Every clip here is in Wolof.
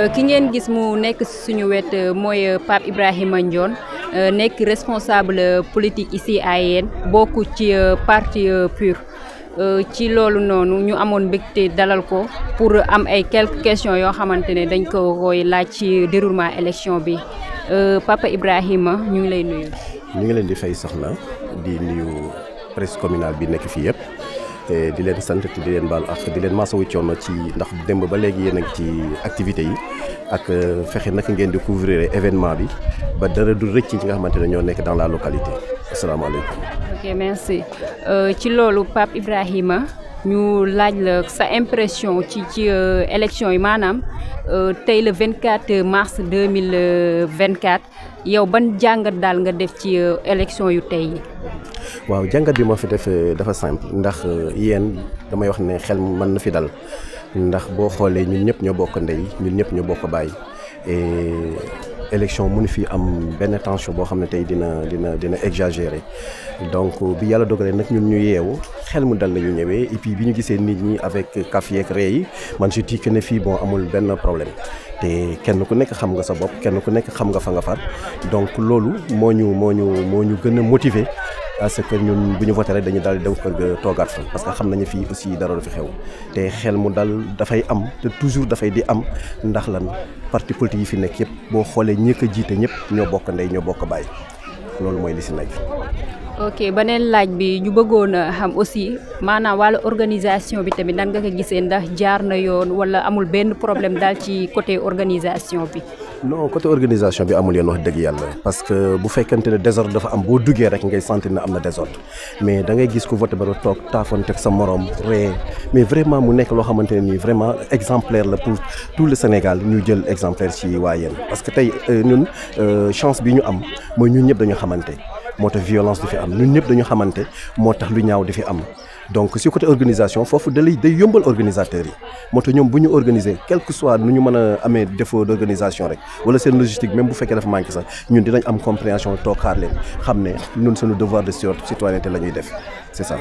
ki ngeen gis mu nekk suñu wet mooy Pape Ibrahima Ndione nekk responsable politique ici à Yène bokk ci parti PUR ci loolu noonu ñu amoon mbégte dalal ko pour am ay quelques questions yoo xamante ne dañ ko koy laaj ci déroulement élection bi Papa Ibrahima ñu ngi lay nuyu. ñu ngi leen di fay soxna di nuyu presse communale bi nekk fii yëpp di leen sant di leen baal ak di leen masawu coono ci ndax démb ba léegi yéen a ngi ci activités yi ak fexe naka ngeen di couvrir événement bi ba dara du rëcc ci nga xamante ne ñoo nekk dans la localité asalaamaaleykum. ok merci ci loolu Pape Ibrahima ñu laaj la sa impression ci ci élection yi maanaam tey le 24 mars 2024 yow ban jàngat daal nga def ci élection yu tey yi. waaw jàngat bi moo fi def dafa simple ndax yéen damay wax ne xel mën na fi dal ndax boo xoolee ñun ñëpp ñoo bokk ndey ñun ñëpp ñoo bokk baay et élection mënu fi am benn tension boo xam ne tey dina dina dina exagéré donc bi yàlla dogalee nag ñun ñu yeewu xel mu dal la ñu ñëwee et puis bi ñu gisee nit ñi avec kaf yeeg ree yi man je dis que ne fii bon amul benn problème te kenn ku nekk xam nga sa bopp kenn ku nekk xam nga fa nga far donc loolu moo ñu moo ñu moo ñu gën a motiver parce que ñun bu ñu voté rek dañu daal di dem kër ga toogaat fa parce que xam nañu fii aussi dara du fi xew te xel mu dal dafay am te toujours dafay di am ndax lan parti politique yi fi nekk yëpp boo xoolee ñi ko jiite ñëpp ñoo bokk ndey ñoo bokk baay loolu mooy li si nekk. ok beneen laaj bi ñu bëggoon a xam aussi maanaam wàllu organisation bi tamit nan nga ko gisee ndax jaar na yoon wala amul benn problème daal ci côté organisation bi. non côté organisation bi amul yoon wax dëgg yàlla parce que bu fekkente ne désordre dafa am boo duggee rek ngay sentir ne am na désordre mais da ngay gis ku voté ba nga toog taafoon teg sa morom ree mais vraiment mu nekk loo xamante ne nii vraiment exemplaire la pour tout le Sénégal ñu jël exemplaire ci waa yéen parce que tey ñun chance bi ñu am mooy ñun ñëpp dañu xamante moo tax violence di fi am ñun ñëpp dañu xamante moo tax lu ñaaw di fi am donc si côté organisation foofu da lay day yombal organisateurs yi moo tax ñoom bu ñu organiser quel que soit nu ñu mën a amee défaut d' organisation rek wala seen logistique même bu fekkee dafa manqué sax ñun dinañ am compréhension toog xaar leen xam ne ñun suñu devoir de citoyenneté la ñuy def c' est ça.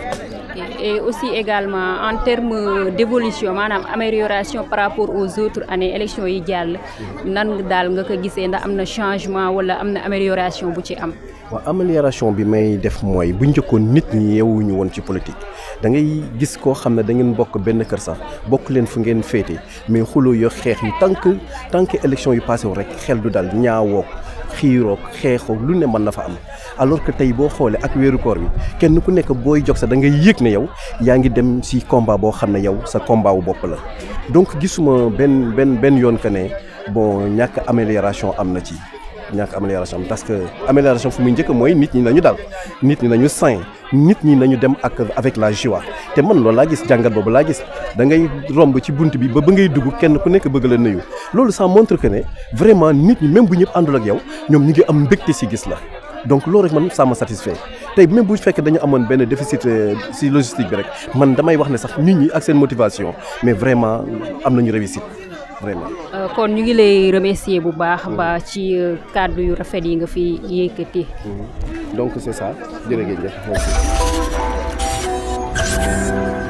et aussi également en termes d' évolution maanaam amélioration par rapport aux autres années élections yi jàll nan daal nga ko gisee ndax am na changement wala am na amélioration bu ci am. waaw amélioration bi may def mooy bu njëkkoon nit ñi yeewuñu woon ci politique da ngay gis koo xam ne da ngeen bokk benn kër sax bokk leen fu ngeen féete mais xuloo yo xeex yi tant que tant que élection yu passé wu rek xel du dal ñaawoo xiiroo xeexoo lu ne mën na fa am alors que tey boo xoolee ak weeru koor bi kenn ku nekk booy jox sa da ngay yëg ne yow yaa ngi dem si combat boo xam ne yow sa combat wu bopp la donc gisuma benn benn benn yoon que ne bon ñàkk amélioration am na ci ñàkk amélioration parce que amélioration fu muy njëkk mooy nit ñi nañu dal nit ñi nañu sain nit ñi nañu dem ak avec la joie te man loolu laa gis jàngat boobu laa gis da ngay romb ci bunt bi ba ba ngay dugg kenn ku nekk bëgg la nuyu loolu ça montre que ne vraiment nit ñi même bu ñëpp àndul ak yow ñoom ñu ngi am mbégte si gis la donc loolu rek man ça me satisfait tey même bu fekkee dañu amoon benn déficit si logistique bi rek man damay wax ne sax nit ñi ak seen motivation mais vraiment am nañu réussite vraiment. kon ñu ngi lay remercier bu baax ba ci kàddu yu rafet yi nga fi yëkkati. donc c' est ça jërëjëf merci.